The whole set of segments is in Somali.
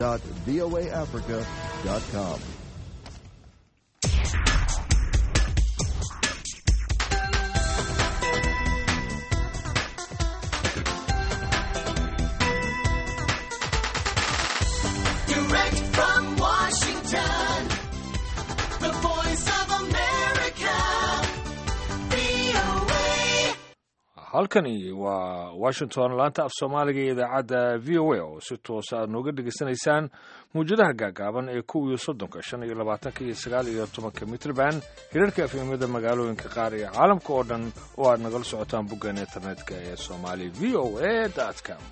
voaafrica.com. Direct from Washington, the voice of America, VOA. halkani waa washington laanta af soomaaliga iyo idaacadda v o a oo si toosa aad nooga dhegaysanaysaan mawjadaha gaagaaban ee kow iyo soddonka shan iyo labaatanka iyo sagaal iyo tobanka mitrban hirarka afimada magaalooyinka qaar iyo caalamka oo dhan oo aad nagala socotaan boggan internetka ee somali v o a com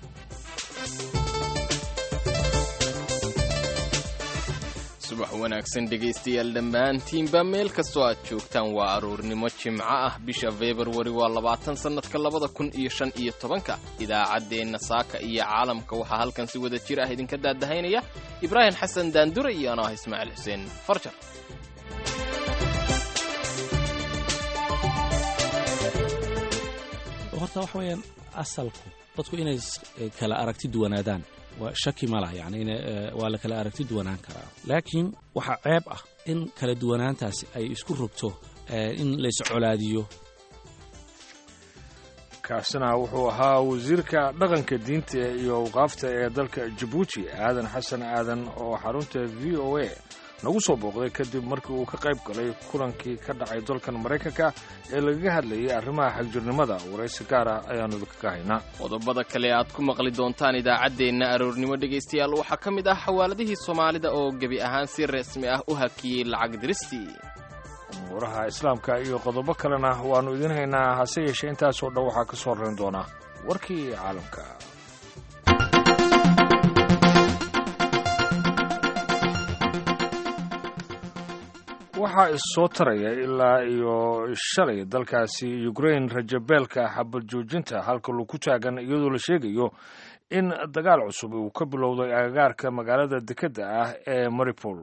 subax wanaagsan dhegaystayaal dhammaantiinba meel kastoo aad joogtaan waa aroornimo jimco ah bisha februari waa labaatan sannadka labada kun iyo shan iyo tobanka idaacaddeenna saaka iyo caalamka waxaa halkan si wada jir ah idinka daadahaynaya ibraahim xasan daandure iyo anoo ah ismaaciil xuseen farjar horta waxa weeyaan asalku dadku inay s- eh, kala aragti duwanaadaan waa shaki ma laha yani ina eh, waa la kala aragti duwanaan karaa laakiin waxaa ceeb ah in kala duwanaantaasi ay isku rogto eh, in lays colaadiyo kaasina wuxuu ahaa wasiirka dhaqanka diinta iyo awqaafta ee dalka jabuuti aadan xasan aadan oo xarunta v o a nagu soo booqday kadib markii uu ka qayb galay kulankii ka dhacay dalkan maraykanka ee lagaga hadlayay arrimaha xagjirnimada waraysi gaar ah ayaanu idinkaga haynaa qodobada kale aad ku maqli doontaan idaacaddeenna aroornimo dhegaystayaal waxaa ka mid ah xawaaladihii soomaalida oo gebi ahaan si rasmi ah u hakiyey lacag diristii umuuraha islaamka iyo qodobo kalena waannu idiin haynaa hase yeeshee intaasoo dhan waxaa ka soo rarin doona warkii caalamka waxaa issoo taraya ilaa iyo shalay dalkaasi ukrain rajabeelka xabad joojinta halka lagu taagan iyadoo la sheegayo in dagaal cusub uu ka bilowday agagaarka magaalada dekedda ah ee maripol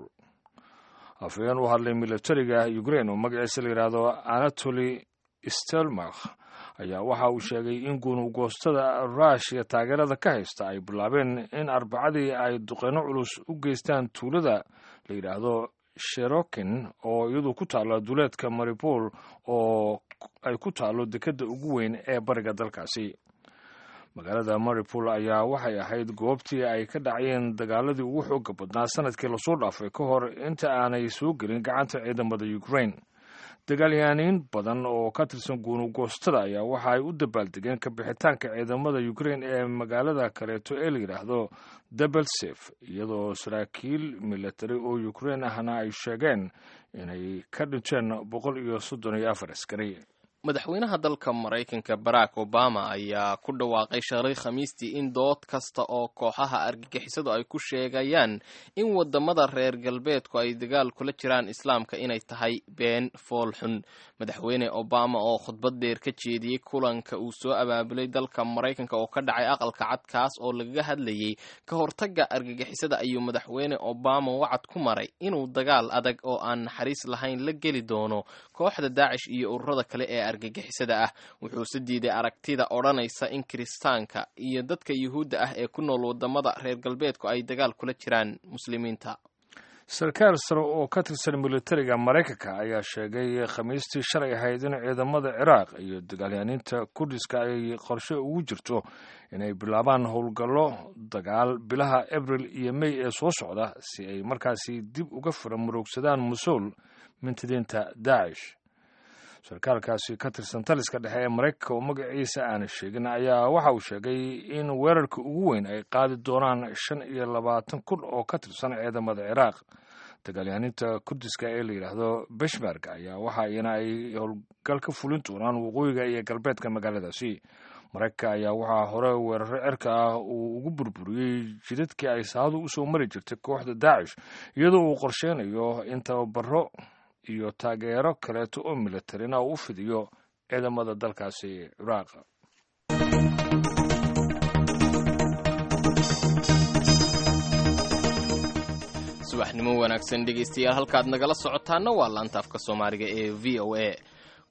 afhayeen u hadlay militariga ukrain oo magaciisa la yidhaahdo anatoli stelmakh ayaa waxa uu sheegay in gunugoostada ruushya taageerada ka haysta ay bilaabeen in arbacadii ay duqeyno culus u geystaan tuulada la yidhaahdo sherokin oo iyadu ku taalla duleedka maripol oo ay ku taallo dekedda ugu weyn ee bariga dalkaasi magaalada maripol ayaa waxay ahayd goobtii ay ka dhacayeen dagaaladii ugu xooga badnaa sanadkii lasoo dhaafay ka hor inta aanay soo gelin gacanta ciidamada ukrain dagaalyahaaniin badan oo ka tirsan guunugoostada ayaa waxa ay u dabaaldegeen ka bixitaanka ciidamada ukrain ee magaalada kaleeto ee la yidhaahdo debelsef iyadoo saraakiil militari oo ukrain ahna ay sheegeen inay ka dhinteen boqol iyo soddon iyo afar askari madaxweynaha dalka maraykanka barack obama ayaa ku dhawaaqay shalay khamiistii in dood kasta oo kooxaha argagixisadu ay ku sheegayaan in wadamada reer galbeedku ay dagaal kula jiraan islaamka inay tahay been fool xun madaxweyne obama oo khudbad dheer ka jeediyey kulanka uu soo abaabulay dalka maraykanka oo ka dhacay aqalka cad kaas oo lagaga hadlayay ka hortagga argagixisada ayuu madaxweyne obama wacad ku maray inuu dagaal adag oo aan naxariis lahayn la geli doono kooxda daacish iyo ururada kale ee argagixisada ah wuxuuse diiday aragtida odhanaysa in kiristaanka iyo dadka yuhuudda ah ee ku nool wadamada reer galbeedku ay dagaal kula jiraan muslimiinta sarkaal sare oo ka tirsan militariga maraykanka ayaa sheegay khamiistii shalay ahayd in ciidamada ciraaq iyo dagaalyaaniinta kurdiska ay qorshe ugu jirto inay bilaabaan howlgallo dagaal bilaha abril iyo mey ee soo socda si ay markaasi dib uga fara muroogsadaan musuul mintidiinta daacish sarkaalkaasi ka tirsan taliska dhexe ee maraykanka oo magaciisa aana sheegin ayaa waxa uu sheegay in weerarka ugu weyn ay qaadi doonaan shan iyo labaatan kun oo ka tirsan ciidamada ciraaq dagaalyahaninta kurdiska ee la yidhaahdo beshmerg ayaa waxa iyana ay howlgal ka fulin doonaan waqooyiga iyo galbeedka magaaladaasi maraykanka ayaa waxaa hore weeraro cirka ah uu ugu burburiyey jidadkii ay saadu usoo mari jirtay kooxda daacish iyadoo uu qorsheynayo in tababaro iyo taageero kaleeto oo militarina uu u fidiyo ciidamada dalkaasi ciraaq subaxnimo wanaagsan dhegaystayaal halkaad nagala socotaana waa laanta afka soomaaliga ee v o a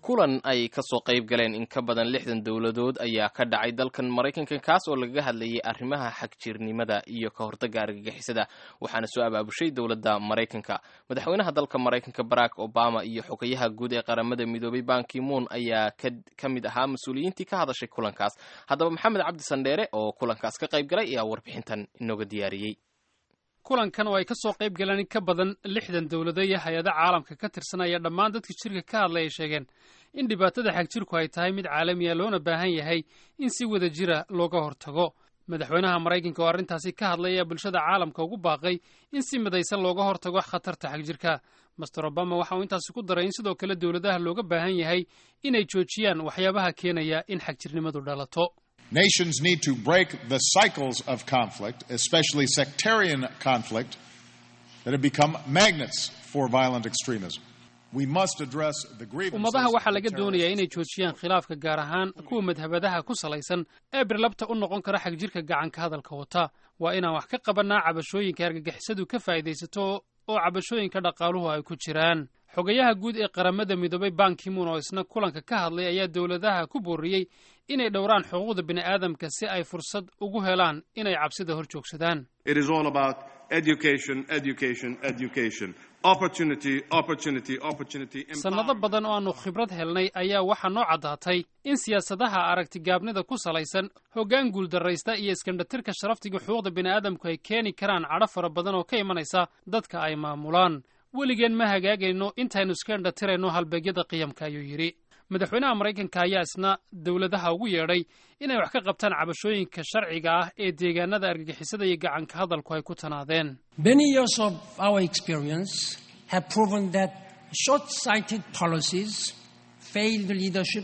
kulan ay kasoo qayb galeen in ka badan lixdan dowladood ayaa ka dhacay dalkan maraykanka kaas oo lagaga hadlayay arrimaha xagjirnimada iyo ka hortagga argagixisada waxaana soo abaabushay dowladda maraykanka madaxweynaha dalka maraykanka barack obama iyo xogayaha guud ee qaramada midoobay bankimuun ayaa ka mid ahaa mas-uuliyiintii ka hadashay kulankaas haddaba maxamed cabdi sandheere oo kulankaas ka qayb galay ayaa warbixintan inooga diyaariyey kulankan oo ay ka soo qayb galeen in ka badan lixdan dowlado iyo hay-ada caalamka ka tirsanaya dhammaan dadka jirka ka hadlay ay sheegeen in dhibaatada xagjirku ay tahay mid caalamiya loona baahan yahay in si wada jira looga hortago madaxweynaha maraykanka oo arrintaasi ka hadlay ayaa bulshada caalamka ugu baaqay in si midaysan looga hortago khatarta xagjirka master obama waxa uu intaasi ku daray in sidoo kale dowladaha looga baahan yahay inay joojiyaan waxyaabaha keenaya in xagjirnimadu dhalato Nations need to break the cycles of conflict, especially sectarian conflict, that have become magnets for violent extremism. We must address the grievances. ummadaha waxaa laga doonayaa inay joojiyaan khilaafka gaar ahaan kuwa madhabadaha ku salaysan ee birlabta u noqon kara xagjirka gacanka hadalka wata waa inaan wax ka qabannaa cabashooyinka argagixisadu ka faa'iidaysato oo cabashooyinka dhaqaaluhu ay ku jiraan xogayaha guud ee qaramada midoobay bankimuun oo isna kulanka ka hadlay ayaa dowladaha ku booriyey inay dhowraan xuquuqda bini'aadamka si ay fursad ugu helaan inay cabsida hor joogsadaan It is all about education, education, education. Opportunity, opportunity, opportunity. sannado empowerment. badan oo aannu khibrad helnay ayaa waxaa noo caddaatay in siyaasadaha aragtigaabnida ku salaysan hoggaan guuldarraysta iyo iskandhatirka sharaftiga xuquuqda bini'aadamku ay keeni karaan cadho fara badan oo ka imanaysa dadka ay maamulaan weligeen ma hagaagayno intaynu iskandhatirayno halbeegyada qiyamka ayuu yidhi madaxweynaha maraykanka ayaa isna dowladaha ugu yeedhay inay wax ka qabtaan cabashooyinka sharciga ah ee deegaanada argagixisada iyo gacanka hadalku ay ku tanaadeen Many years of our experience have proven that short sighted policies, failed leadership,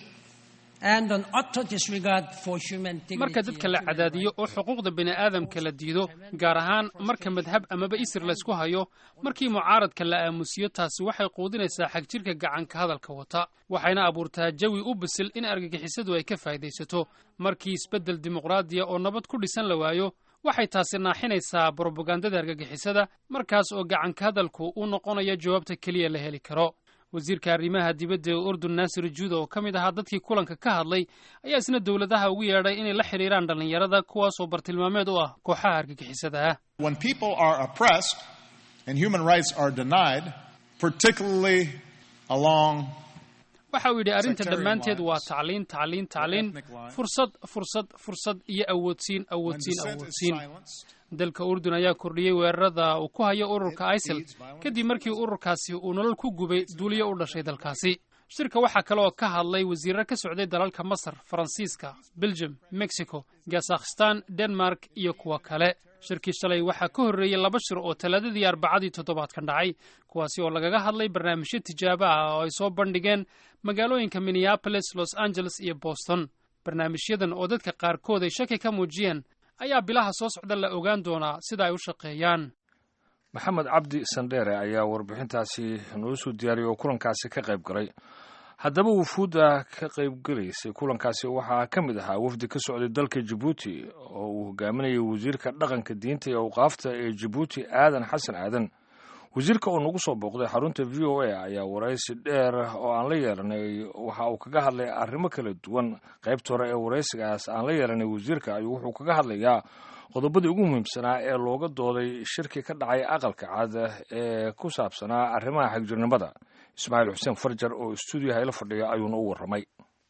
and an utter disregard for human dignity. marka dadka la and human cadaadiyo oo xuquuqda bini'aadamka la diido gaar ahaan marka madhab amaba isir laysku hayo markii mucaaradka la aamusiyo taasi waxay quudinaysaa xagjirka gacanka hadalka wata waxayna abuurtaa jawi u bisil in argagixisadu ay ka faa'iidaysato markii isbeddel dimuqraadiya oo nabad ku dhisan la waayo waxay taasi naaxinaysaa brobagandada argagixisada markaas oo gacanka hadalku uu noqonayo jawaabta keliya la heli karo wasiirka arrimaha dibadda ee urdun naasir juuda oo ka mid ahaa dadkii kulanka ka hadlay ayaa isna dowladaha ugu yeedhay inay la xidhiiraan dhallinyarada kuwaasoo bartilmaameed u ah kooxaha argagixisada ah When people are oppressed and human rights are denied, particularly along waxa uu yidhi arrinta Sectarian dhammaanteed waa lines. tacliin tacliin tacliin ethnic lines. fursad fursad fursad iyo awoodsiin when awoodsiin dissent is awoodsiin silenced, dalka urdun ayaa kordhiyey weerarada uu ku hayo ururka isil kadib markii ururkaasi uu nolol ku gubay duuliyo u dhashay dalkaasi shirka waxaa kale oo ka hadlay wasiirro ka socday dalalka masar faransiiska belgium mexico kazakhstan denmark iyo kuwo kale shirkii shalay waxaa ka horreeyey laba shir oo talaadadii arbacadii toddobaadkan dhacay kuwaasi oo lagaga hadlay barnaamijyo tijaabo ah oo ay soo bandhigeen magaalooyinka minneapolis los angeles iyo boston barnaamijyadan oo dadka qaarkood ay shaki ka muujiyeen ayaa bilaha soo socda la ogaan doonaa sida ay u shaqeeyaan maxamed cabdi sandheere ayaa warbixintaasi noo soo diyaariyay oo kulankaasi ka qayb galay haddaba wufuudda ka qaybgelaysay kulankaasi waxaa ka mid ahaa wafdi ka socday dalka jabuuti oo uu hogaaminayay wasiirka dhaqanka diinta iyo awqaafta ee jabuuti aadan xasan aadan wasiirka oo nagu soo booqday xarunta v o a ayaa waraysi dheer oo aan la yeelanay waxa uu kaga hadlay arrimo kala duwan qaybta hore ee waraysigaas aan la yeelanay wasiirka ayuu wuxuu kaga hadlayaa qodobadii ugu muhiimsanaa ee looga dooday shirki ka dhacay aqalka cad ee ku saabsanaa arrimaha xagjirnimada ismaaciil xuseen farjar oo stuudiyaha ila fadhiya ayuuna u warramay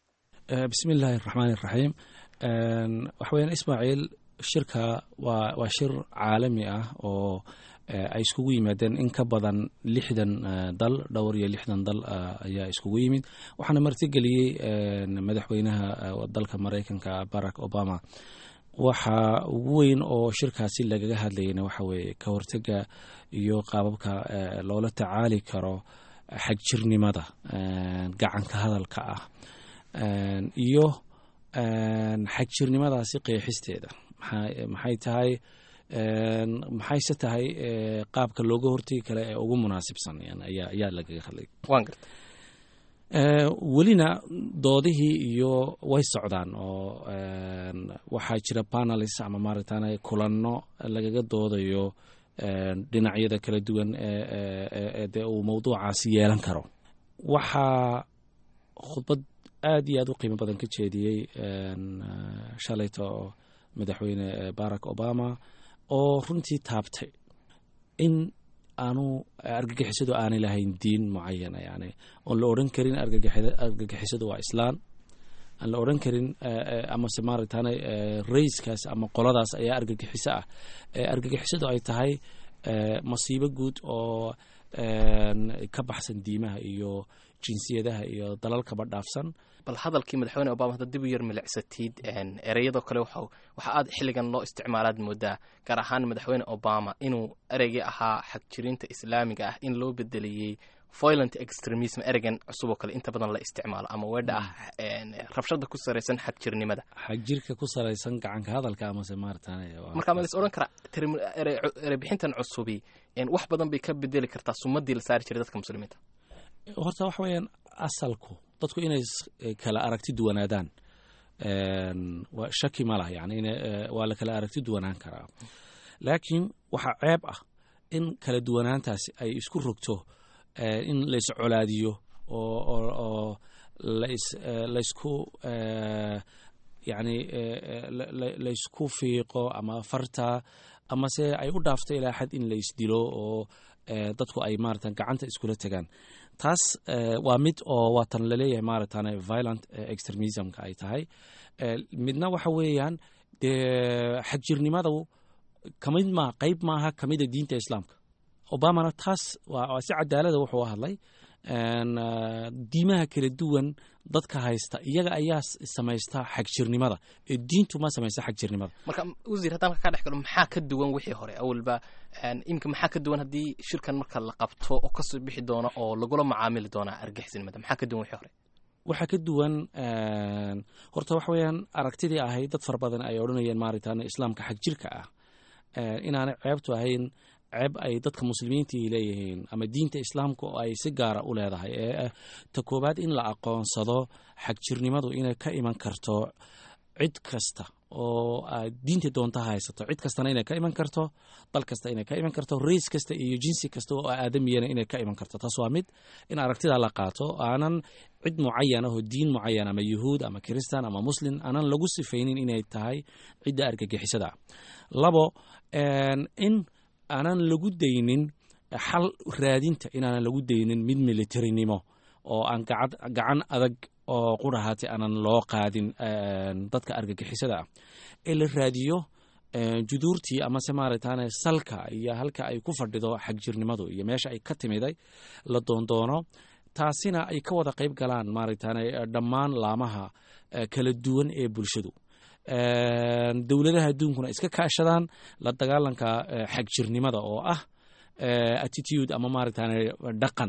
bismi illaahi raxmaani raxiim waxa weyaan ismaaciil shirka waa waa shir caalami ah oo ay iskugu yimaadeen in ka badan lixdan dal dhowr iyo lixdan dal ayaa iskugu yimid waxaana martigeliyey madaxweynaha dalka maraykanka barack obama waxa ugu weyn oo shirkaasi lagaga hadlayana waxa weeye ka hortega iyo qaababka loola tacaali karo xagjirnimada gacanka hadalka ah iyo xagjirnimadaasi qeexisteeda maxay tahay maxayse tahay qaabka looga hortegi kale ee ugu munaasibsan ayaa lagaga hadlay welina doodihii iyo way socdaan oo waxaa jira panelis ama maaragtaan kulanno lagaga doodayo dhinacyada kala duwan ee dee uu mawduucaasi yeelan karo waxaa khudbad aad iyo aad u qiimo badan ka jeediyey shalayto madaxweyne barack obama oo runtii taabtay in aanu argagixisadu aanay lahayn diin mucayana yani oon la odhan karin argagixisadu waa islaan aan la odhan karin amase maaragtaan rayskaas ama qoladaas ayaa argagixiso ah argagixisadu ay tahay masiibo guud oo ka baxsan diimaha iyo jinsiyadaha iyo dalalkaba dhaafsan bal hadalkii madaxweyne obama hadda dib u yar milicsatid ereyadoo kale waxa aad xilligan loo isticmaalaad moodaa gaar ahaan madaxweyne obama inuu ereygii ahaa xagjirinta islaamiga ah in loo bedeliyey violent extremism ereygan cusub oo kale inta badan la isticmaalo ama weedha ah rabshada ku saraysan xagjirnimada xagjirka ku saraysan gacanka hadalka amase maaratan marka ma lais odhan karaa erebixintan cusubi wax badan bay ka bedeli kartaa sumadii la saari jiray dadka muslimiinta horta waxa weeyaan asalku dadku inay kala aragti duwanaadaan shaki ma lah yani waa la kala aragti duwanaan karaa laakiin waxaa ceeb ah in kala duwanaantaasi ay isku rogto in lais colaadiyo oo laysku yani laysku fiiqo ama farta amase ay u dhaafto ilaa xad in laysdilo oo dadku ay maaratan gacanta iskula tegaan taas waa mid oo waatan laleeyahay maaratan violent extremismka ay tahay midna waxa weeyaan dee xagjirnimadu kamid ma qayb maaha kamida diinta islaamka obamana taas waa si cadaalada wuxuu hadlay diimaha kala duwan dadka haysta iyaga ayaa samaysta xagjirnimada ee diintu ma samaysta xagjirnimada marka wasiir haddaan ka dhex galo maxaa ka duwan wixii hore awalba imika maxaa ka duwan haddii shirkan marka la qabto oo kasoo bixi doona oo lagula macaamili doonaa argixisnimada maxaa ka duwan wixii hore waxaa ka duwan horta waxa weeyaan aragtidii ahayd dad fara badan ay odhanayeen maaragtan islaamka xagjirka ah inaanay ceebtu ahayn ceeb ay dadka muslimiintii leeyihiin ama diinta islaamka oo ay si gaara u leedahay ee ta koowaad in la aqoonsado xagjirnimadu inay ka iman karto cid kasta oo diinta doonta haysato cid kastana inay ka iman karto dal kasta inay ka iman karto rays kasta iyo jinsi kasta oo aadamiyana inay ka iman karto taas waa mid in aragtida la qaato aanan cid mucayan ahoo diin mucayan ama yuhuud ama kiristan ama muslim aanan lagu sifaynin inay tahay cidda argagixisada labo in aanan lagu daynin xal raadinta inaanan lagu daynin mid militarinimo oo aan gacan adag oo qurahaati aanan loo qaadin dadka argagixisada ah ee la raadiyo juduurtii amase maaragtaan salka iyo halka ay ku fadhido xagjirnimadu iyo meesha ay ka timiday la doondoono taasina ay ka wada qayb galaan maaragtaan dhammaan laamaha kala duwan ee bulshadu dowladaha adduunkuna iska kaashadaan la dagaalanka xagjirnimada oo ah attitude ama maaragtaan dhaqan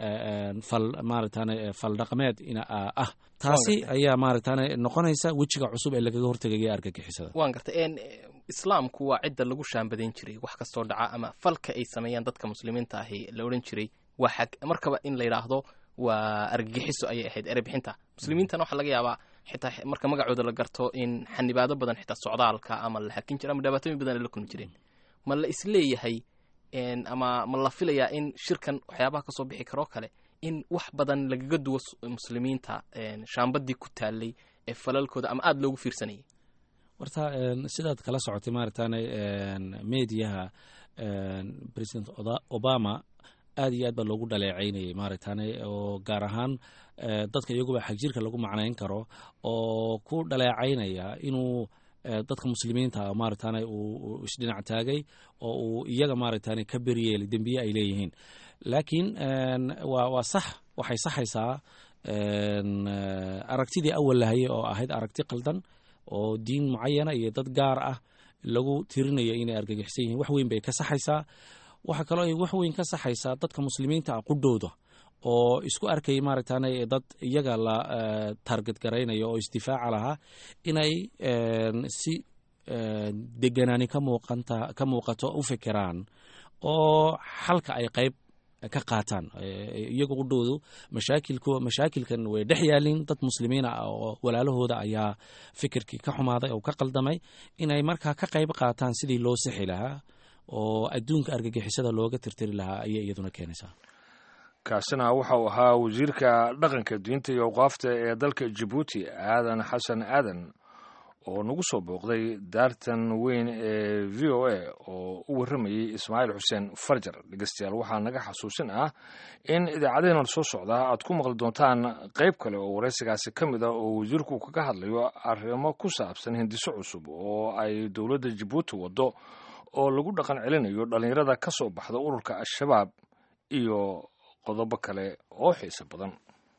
fal maaragtaan fal dhaqameed ah taasi ayaa maaragtaan noqonaysa wejiga cusub ee lagaga hortegaya argagixisada waan gartay islaamku waa cidda lagu shaambadayn jiray wax kastoo dhaca ama falka ay sameeyaan dadka muslimiinta ahi la odhan jiray waa xag markaba in la yidhaahdo waa argagixiso ayay ahayd erebixinta muslimiintana waxaa laga yaabaa xitaa marka magacooda la garto in xanibaado badan xitaa socdaalka ama la hakin jira ama dhibaatooyin badan ay la kulmi jireen ma la isleeyahay ama ma la filayaa in shirkan waxyaabaha kasoo bixi karoo kale in wax badan lagaga duwo muslimiinta shaambadii ku taalay ee falalkooda ama aada loogu fiirsanayay warta sidaad kala socotay maaragtaan mediaha president obama aad iyo aad baa loogu dhaleecaynayay maaragtaan oo gaar ahaan dadka iyaguba xagjirka lagu macnayn karo oo ku dhaleecaynaya inuu dadka muslimiinta maaragtaan uu isdhinac taagay oo uu iyaga maaragtaan ka beryeelay dembiye ay leeyihiin laakiin waa waa sax waxay saxaysaa aragtidii awal lahayay oo ahayd aragti qaldan oo diin mucayana iyo dad gaar ah lagu tirinayo inay argagixsan yihiin wax weyn bay ka saxaysaa waxaa kaloo ay wax weyn ka saxaysaa dadka muslimiinta ah qudhowda oo isku arkayay maaragtaan dad iyaga la taarget garaynayo oo isdifaaca lahaa inay si deganaani ka muuqanta ka muuqato u fikiraan oo xalka ay qayb ka qaataan iyaga qudhowdu mashaakilku mashaakilkan way dhex yaalin dad muslimiina ah oo walaalahooda ayaa fikirkii ka xumaaday oo ka qaldamay inay markaa ka qayb qaataan sidii loo sixi lahaa oo adduunka argagixisada looga tirtiri lahaa ayay iyaduna keenaysaa kaasina waxa uu ahaa wasiirka dhaqanka diinta iyo awqaafta ee dalka jabuuti aadan xasan aadan oo nagu soo booqday daartan weyn ee v o a oo u warramayey ismaaciil xuseen farjar dhegeystayaal waxaa naga xasuusin ah in idaacadaheenan soo socdaa aad ku maqli doontaan qayb kale oo waraysigaasi ka mid ah oo wasiirku kaga hadlayo arrimo ku saabsan hindiso cusub oo ay dowladda jabuuti waddo oo lagu dhaqan celinayo dhallinyarada ka soo baxda ururka al-shabaab iyo qodobo kale oo xiiso badan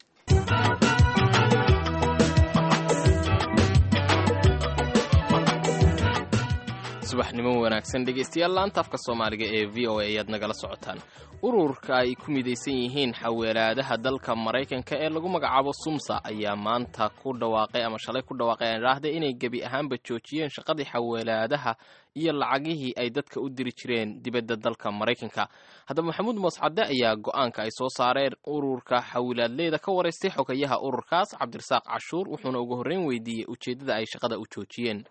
subaxnimo wanaagsan dhegeystayaal laanta afka soomaaliga ee v o a ayaad nagala socotaan ururka ay ku midaysan yihiin xaweelaadaha dalka maraykanka ee lagu magacaabo sumsa ayaa maanta ku dhawaaqay ama shalay ku dhawaaqay aan idhaahday inay gebi ahaanba joojiyeen shaqadii xaweelaadaha iyo lacagihii ay dadka u diri jireen dibadda dalka maraykanka haddaba maxamuud mooscadde ayaa go-aanka ay soo saareen ururka xawilaadleyda ka waraystay xogayaha ururkaas cabdirasaaq cashuur wuxuuna ugu horreyn weydiiyey ujeeddada ay shaqada u joojiyeen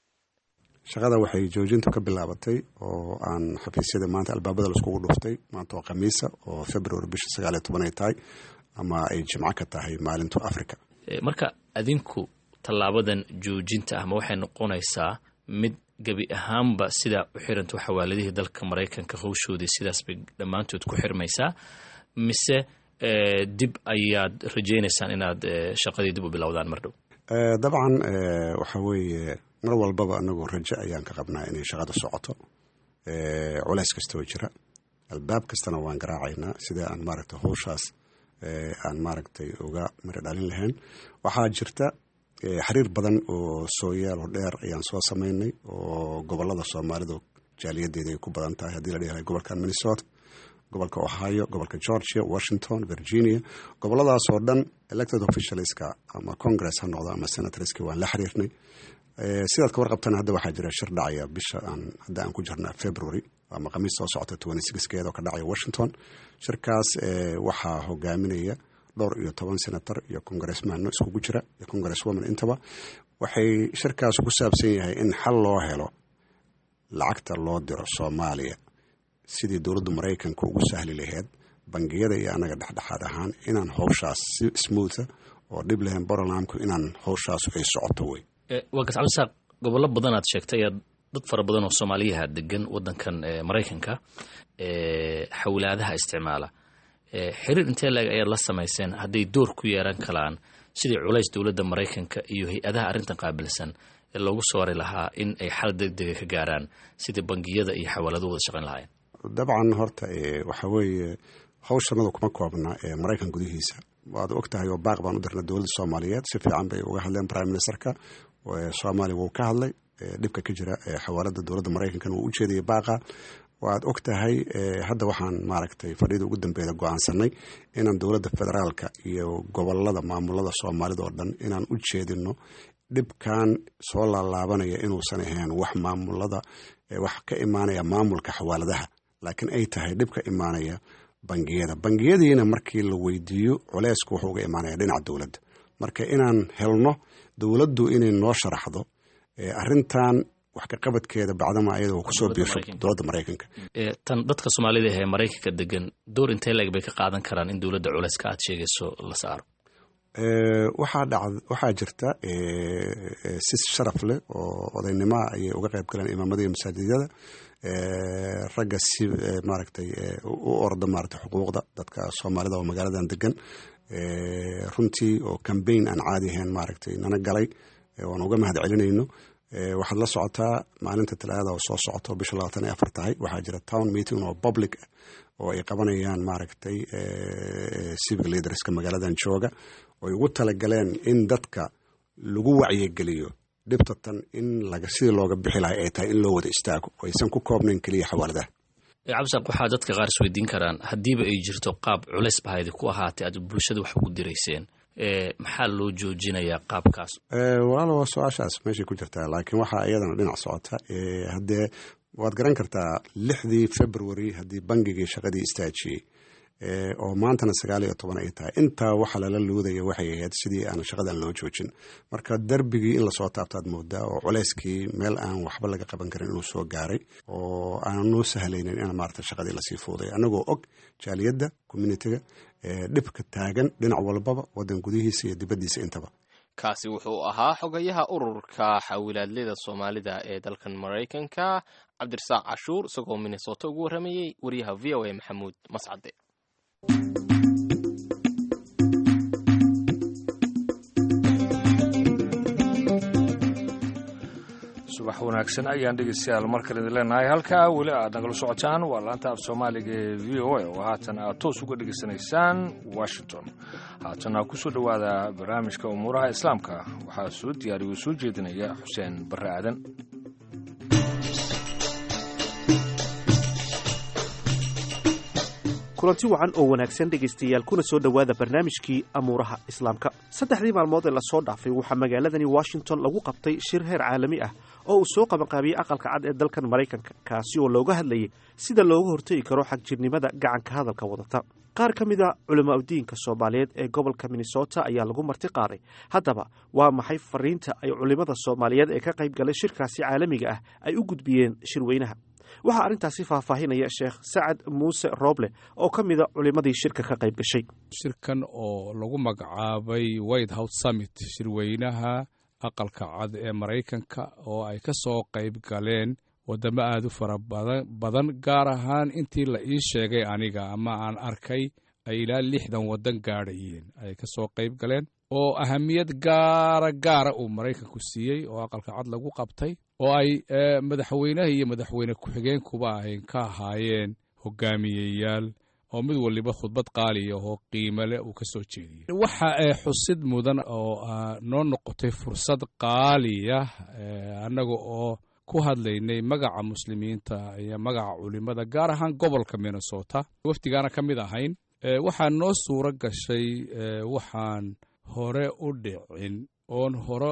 shaqada waxay joojintu ka bilaabatay oo aan xafiisyada maanta albaabada laiskugu dhuftay maanta oo khamiisa oo february bisha sagaaliyo toban ay tahay ama ay jimco ka tahay maalintu africa marka adinku tallaabadan joojinta ah ma waxay noqonaysaa mid gebi ahaanba sidaa u xiranto xawaaladihii dalka maraykanka howshoodii sidaas bay dhammaantood ku xirmaysaa mise dib ayaad rajaynaysaan inaad shaqadii dib u bilowdaan mar dhow dabcan waxa weeye mar walbaba anagu rajo ayaan ka qabnaa inay shaqada socoto culays kastoo jira albaab kastana waan garaacaynaa sida aan maaragtay howshaas aan maaragtay uga miro dhalin lahayn waxaa jirta xiriir badan oo sooyaalo dheer ayaan soo samaynay oo gobolada soomaalida jaaliyadeeda ay ku badan tahay haddii la dhihi lahay gobolkan minnesota gobolka ohio gobolka georgia washington virginia goboladaas oo dhan elected officialska ama congress ha noqdo ama senatorski waan la xiriirnay sidaad ka warqabtana hadda waxaa jira shir dhacaya bisha aan hadda aan ku jirna february ama khamiis soo socota twenty sixkeeda oo ka dhacaya washington shirkaas waxaa hogaaminaya dhowr iyo toban senator iyo congressmanno iskugu jira iyo congresswoman intaba waxay shirkaas ku saabsan yahay in xal loo helo lacagta loo diro soomaaliya sidii dowladda maraykanka ugu sahli laheyd bangiyada iyo anaga dhexdhexaad ahaan inaan howshaas si smootha oo dhib lahayn borolamku inaan howshaas ay socoto wey waa gas cabdisaaq gobollo badan aad sheegtay ayaa dad fara badan oo soomaaliyaha degan wadankan maraykanka xawlaadaha isticmaala xiriir intee laeg ayaad la samayseen hadday door ku yeeran karaan sidii culays dowladda maraykanka iyo hay-adaha arrintan qaabilsan ee loogu soori lahaa in ay xal degdega ka gaaraan sidii bangiyada iyo xawaaladu wada shaqayn lahaayeen dabcan horta waxa weeye howshanadu kuma koobna ee maraykan gudihiisa waad og tahay oo baaq baan u dirnay dowladda soomaaliyeed si fiican bay uga hadleen prime ministerka soomaaliya wuu ka hadlay dhibka ka jira xawaalada dowladda maraykankana wuu u jeedayay baaqa waad og tahay hadda waxaan maaragtay fadhida ugu dambeeda go-aansanay inaan dowladda federaalka iyo gobolada maamulada soomaalida oo dhan inaan u jeedino dhibkan soo laalaabanaya inuusan ahayn wax maamulada wax ka imaanaya maamulka xawaaladaha laakiin ay tahay dhib ka imaanaya bangiyada bangiyadiina markii la weydiiyo culeysku wuxuu uga imaanaya dhinaca dowladda marka inaan helno dowladdu inay noo sharaxdo arintan wax ka qabadkeeda bacdama ayada kusoo biisho dowladda maraykanka tan dadka soomaalida ee maraykanka degan door intee leeg bay ka qaadan karaan in dowladda culeyska aad sheegayso la saaro waxaa jirta si sharaf leh oo odaynimoa ayay uga qayb galeen imaamada iyo masaajidyada ragga si maaragtay u orda maaragtay xuquuqda dadka soomaalida oo magaaladan degan runtii oo cambaign aan caadi ahayn maaragtay nana galay waan uga mahad celinayno waxaad la socotaa maalinta talaada oo soo socoto bisha labaatan iyo afar tahay waxaa jira town meeting oo public oo ay qabanayaan maaragtay civic leaderska magaaladan jooga oy ugu talagaleen in dadka lagu wacyigeliyo dhibta tan in sidii looga bixi lahay ay tahay in loo wada istaago oo aysan ku koobnayn keliya xawaaladaha cabdisaaq waxaa dadka qaar isweydiin karaan haddiiba ay jirto qaab culays bahaydi ku ahaatay aad bulshada wax ugu dirayseen maxaa loo joojinayaa qaabkaas walaalo waa su-aashaas meeshay ku jirtaa laakiin waxaa iyadana dhinac socota haddee waad garan kartaa lixdii february haddii bangigii shaqadii istaajiyey oo maantana sagaal iyo toban ay tahay intaa waxa lala luudaya waxay ahayd sidii aan shaqadan loo joojin marka darbigii in lasoo taabtaad moodaa oo culeyskii meel aan waxba laga qaban karin inuu soo gaaray oo aan noo sahlaynin in maarata shaqadii lasii fuuday anagoo og jaaliyadda communitiga dhibka taagan dhinac walbaba wadan gudihiisa iyo dibaddiisa intaba kaasi wuxuu ahaa xogayaha ururka xawilaadleyda soomaalida ee dalkan maraykanka cabdirasaaq cashuur isagoo minnesota ugu warramayey wariyaha v o a maxamuud mascade subax wanaagsan ayaan dhegeystayaal markale idin leenahay halkaa weli aad nagala socotaan waa laanta af soomaaliga ee v o a oo haatan aad toos uga dhegeysanaysaan washington haatana ku soo dhowaada barnaamijka umuuraha islaamka waxaa soo diyaariya oo soo jeedinaya xuseen barre aadan kulanti wacan oo wanaagsan dhegaystayaal kuna soo dhowaada barnaamijkii amuuraha islaamka saddexdii maalmood ee lasoo dhaafay waxaa magaaladani washington lagu qabtay shir heer caalami ah oo uu soo qabanqaabiyey aqalka cad ee dalkan maraykanka kaasi oo looga hadlayay sida looga hortegi karo xagjirnimada gacanka hadalka wadata qaar ka mid a culamaa udiinka soomaaliyeed ee gobolka minnesota ayaa lagu marti qaaday haddaba waa maxay fariinta ay culimmada soomaaliyeed ee ka qayb galay shirkaasi caalamiga ah ay u gudbiyeen shirweynaha waxaa arrintaasi faahfaahinaya sheekh sacad muuse rooble oo ka mida culimmadii shirka ka qayb gashay shirkan oo lagu magacaabay white house summit shirweynaha aqalka cad ee maraykanka oo ay ka soo qayb galeen waddamo aad u fara badan gaar ahaan intii la ii sheegay aniga ama aan arkay ay ilaa lixdan waddan gaadhayeen ay ka soo qayb galeen oo ahamiyad gaara gaara uu maraykanku siiyey oo aqalka cad lagu qabtay oo ay madaxweynaha iyo madaxweyne ku-xigeenkuba ay ka ahaayeen hogaamiyeyaal oo mid waliba khudbad qaaliya oo qiimale uu ka soo jeediyey waxa ee xusid mudan oo noo noqotay fursad qaaliya annaga oo ku hadlaynay magaca muslimiinta iyo magaca culimada gaar ahaan gobolka minnesota wafdigaana ka mid ahayn waxaa noo suuro gashay waxaan hore u dhicin oon hore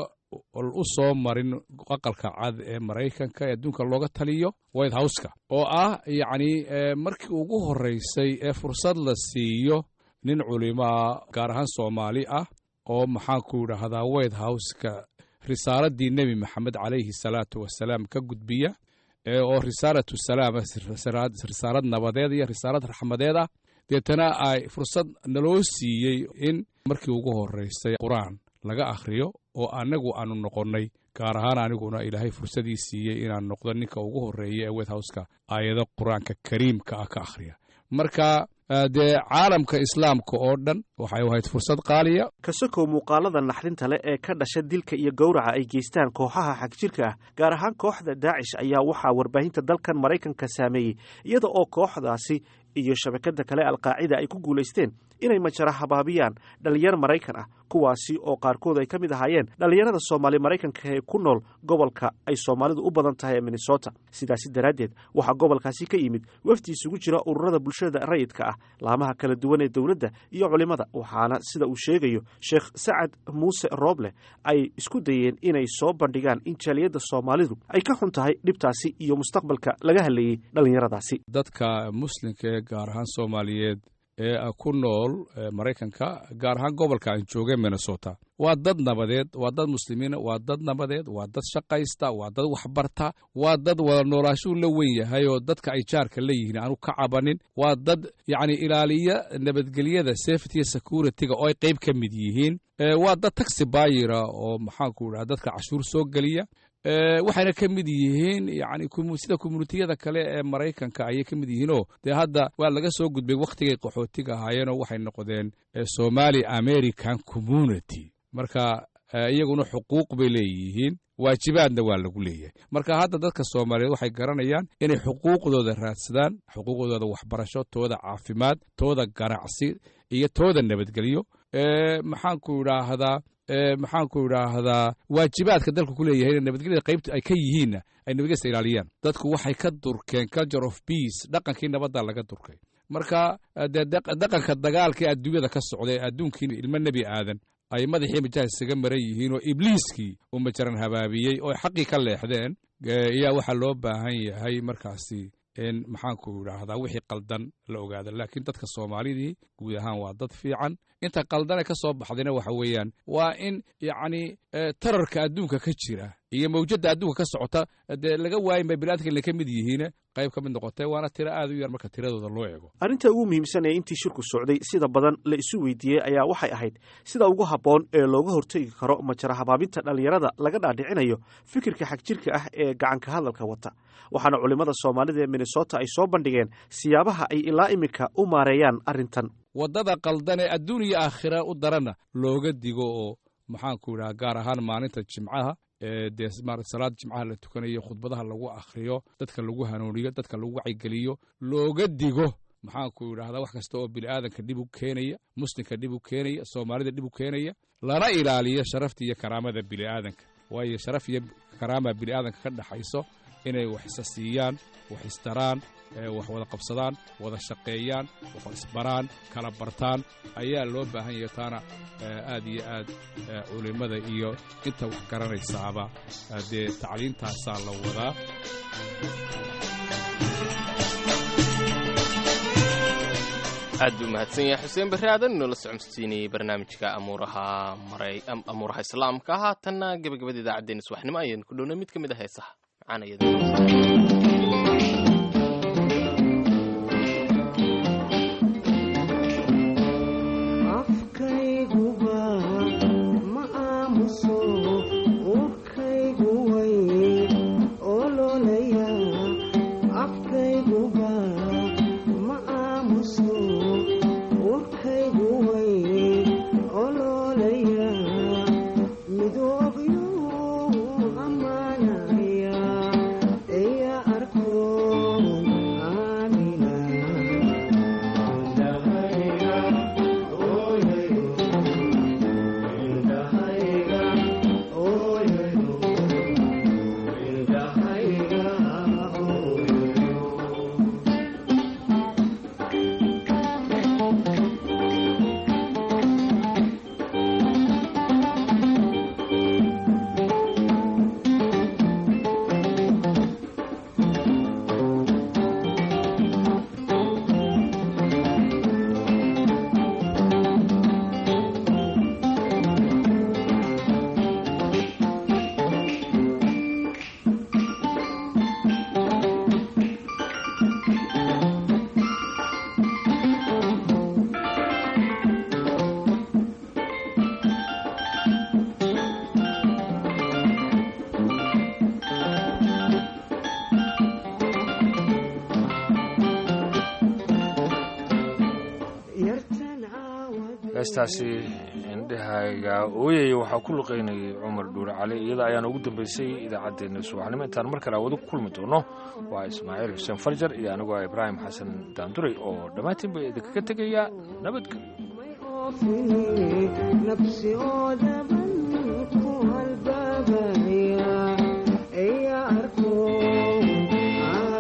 u soo marin aqalka cad ee maraykanka ee adduunka looga taliyo white houseka oo ah yacni markii ugu horreysay ee fursad la siiyo nin culimaa gaar ahaan soomaali ah oo maxaanku idhaahdaa white houseka risaaladii nebi maxamed calayhi salaatu wasalaam ka gudbiya oo risaalatu salaam risaalad nabadeed iyo risaalad raxmadeed ah deetana ay fursad naloo siiyey in markii ugu horreysay qur-aan laga akhriyo oo annagu aanu noqonnay gaar ahaan aniguna ilaahay fursadii siiyey inaan noqdo ninka ugu horreeya ee white houseka aayado qur-aanka kariimka ah ka akhriya marka dee caalamka islaamka oo dhan waxay ahayd fursad qaaliya kasakow muuqaalada naxdinta leh ee ka dhasha dilka iyo gowraca ay geystaan kooxaha xagjirka ah gaar ahaan kooxda daacish ayaa waxaa warbaahinta dalkan maraykanka saameeyey iyada oo kooxdaasi iyo shabakada kale alqaacida ay ku guulaysteen inay majara habaabiyaan dhallinyar maraykan ah kuwaasi oo qaarkood ay ka mid ahaayeen dhallinyarada soomaali maraykanka ee ku nool gobolka ay soomaalidu u badan tahay ee minnesota sidaasi daraaddeed waxaa gobolkaasi ka yimid wafdi isugu jira ururada bulshada rayidka ah laamaha kala duwan ee dowladda iyo culimmada waxaana sida uu sheegayo sheekh sacad muuse rooble ay isku dayeen inay soo bandhigaan in jaaliyadda soomaalidu ay ka xun tahay dhibtaasi iyo mustaqbalka laga hadlayey dhallinyaradaasi dadka muslimka ee gaar ahaan soomaaliyeed ee ku nool maraykanka gaar ahaan gobolka aan joogay minnesota waa dad nabadeed waa dad muslimiina waa dad nabadeed waa dad shaqaysta waa dad waxbarta waa dad wada noolaashuu la wen yahay oo dadka ay jaarka leeyihiin aanu ka cabanin waa dad yacni ilaaliya nabadgelyada safety security-ga oo ay qayb ka mid yihiin waa dad taxi bayira oo maxaanku idhaha dadka cashuur soo geliya waxayna ka mid yihiin yani sida communitiyada kale ee maraykanka ayay ka mid yihiinoo dee hadda waa laga soo gudbay wakhtigay qaxootiga ahaayeenoo waxay noqdeen somali american community marka iyaguna xuquuq bay leeyihiin waajibaadna waa lagu leeyahay marka hadda dadka soomaaliyeed waxay garanayaan inay xuquuqdooda raadsadaan xuquuqdooda waxbarasho tooda caafimaad tooda ganacsi iyo tooda nabadgelyo maxaanku idhaahdaa maxaanku idhaahdaa waajibaadka dalku ku leeyahay in nabadgelyada qaybta ay ka yihiinna ay nabadgelyada ilaaliyaan dadku waxay ka durkeen culture of peace dhaqankii nabadda laga durkay marka dee dhaqanka dagaalka ee adduunyada ka socday adduunkii ilmo nebi aadan ay madaxii majaha isaga maran yihiin oo ibliiskii uu majaran habaabiyey oo xaqii ka leexdeen ayaa waxaa loo baahan yahay markaasi in maxaanku idhaahdaa wixii qaldan la ogaado laakiin dadka soomaalidii guud ahaan waa dad fiican inta qaldane ka soo baxdayna waxa weeyaan waa in yacni tararka adduunka ka jira iyo mawjadda adduunka ka socota dee laga waayin bay biniadamka inay ka mid yihiin qayb ka mid noqotay waana tiro aad u yar marka tiradooda loo eego arrinta ugu muhiimsan ee intii shirku socday sida badan la isu weydiiyey ayaa waxay ahayd sida ugu habboon ee looga hortegi karo majara habaabinta dhallinyarada laga dhaadhicinayo fikirka xagjirka ah ee gacanka hadalka wata waxaana culimmada soomaalida ee minnesota ay soo bandhigeen siyaabaha ay ilaa iminka u maareeyaan arrintan waddada qaldan ee adduun iyo aakhira u darana looga digo oo maxaanku idhaha gaar ahaan maalinta jimcaha dee salaada jimcaha la tukanayo khudbadaha lagu akhriyo dadka lagu hanuuniyo dadka lagu wacyigeliyo looga digo maxaanku idhahdaa wax kasta oo bini'aadanka dhib u keenaya muslimka dhib u keenaya soomaalida dhib u keenaya lana ilaaliyo sharafta iyo karaamada bini'aadanka waayo sharaf iyo karaama bini'aadanka ka dhexayso inay wax isa siiyaan wax istaraan wax wada qabsadaan wada shaqeeyaan wax isbaraan kala bartaan ayaa loo baahan yahay taana aad iyo aad culimmada iyo inta wax garanaysaaba dee tacliintaasaa la wadaa aad buu mahadsan yahay xuseen barre aadan inoola socodsiinayey barnaamijka amuuraha amuuraha islaamka haatanna gebagabada idaacaddeenna subaxnimo ayaynu ku dhownay mid ka mid a heesaha macaanayada heestaasi indhahayga ooyaya waxaa ku luqaynayay cumar dhuure cali iyada ayaana ugu dambaysay idaacaddeenna subaxnimo intaan mar kale wada ku kulmi doono waa ismaaciil xuseen farjar iyo anigoo ibraahim xasan daanduray oo dhammaantiin ba idinkaga tegaya nabadgelyo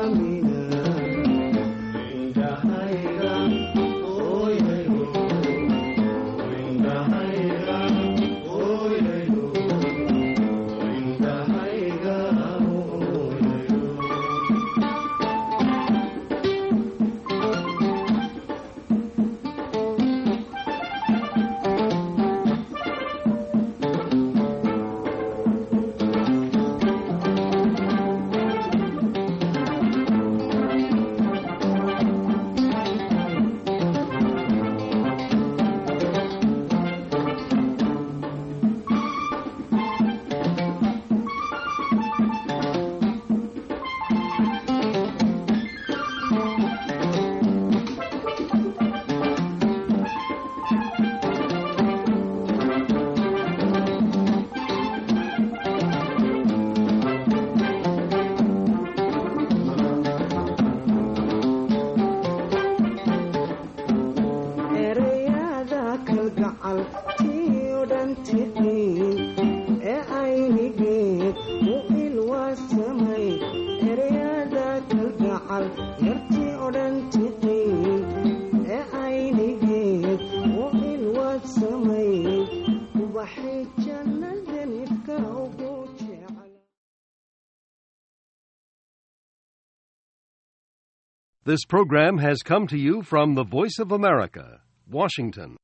This program has come to you from the Voice of America, Washington.